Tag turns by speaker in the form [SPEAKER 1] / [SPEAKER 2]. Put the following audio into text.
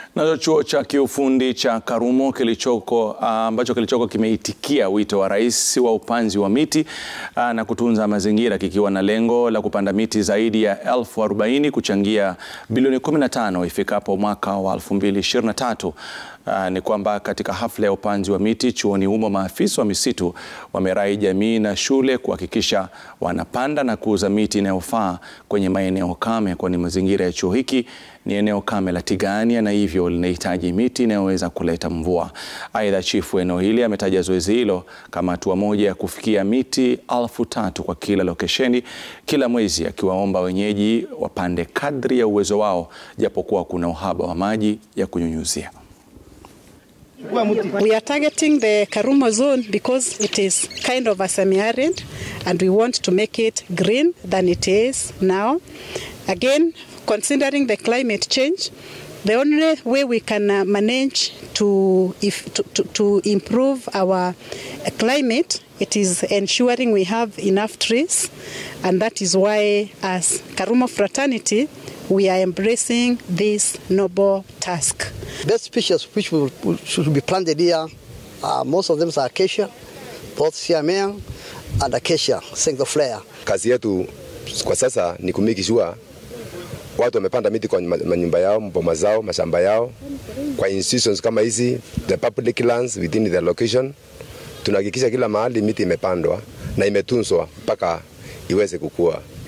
[SPEAKER 1] Nacho chuo cha kiufundi cha Karumo kilichoko ambacho kilichoko kimeitikia wito wa rais wa upanzi wa miti aa, na kutunza mazingira kikiwa na lengo la kupanda miti zaidi ya elfu arobaini kuchangia bilioni 15 ifikapo mwaka wa 2023. Uh, ni kwamba katika hafla ya upanzi wa miti chuoni humo maafisa wa misitu wamerai jamii na shule kuhakikisha wanapanda na kuuza miti inayofaa kwenye maeneo kame, kwani mazingira ya chuo hiki ni eneo kame la Tigania na hivyo linahitaji miti inayoweza kuleta mvua. Aidha, chifu eneo hili ametaja zoezi hilo kama hatua moja ya kufikia miti elfu tatu kwa kila lokesheni kila mwezi, akiwaomba wenyeji wapande kadri ya uwezo wao, japokuwa kuna uhaba wa maji ya kunyunyuzia.
[SPEAKER 2] We are targeting the Karumo zone because it is kind of a semi-arid and we want to make it green than it is now. Again, considering the climate change, the only way we can uh, manage to, if, to, to, to improve our climate it is ensuring we have enough trees and that is why as Karumo fraternity we are embracing this noble task.
[SPEAKER 3] Best species which will, should be planted here, uh, most of them are acacia, both siamea and acacia, flare.
[SPEAKER 4] Kazi yetu kwa sasa ni kumiki sure watu wamepanda miti kwa manyumba yao, mboma zao, mashamba yao, kwa institutions kama hizi, the public lands within the location. Tunahakikisha kila mahali miti imepandwa na imetunzwa mpaka iweze kukua.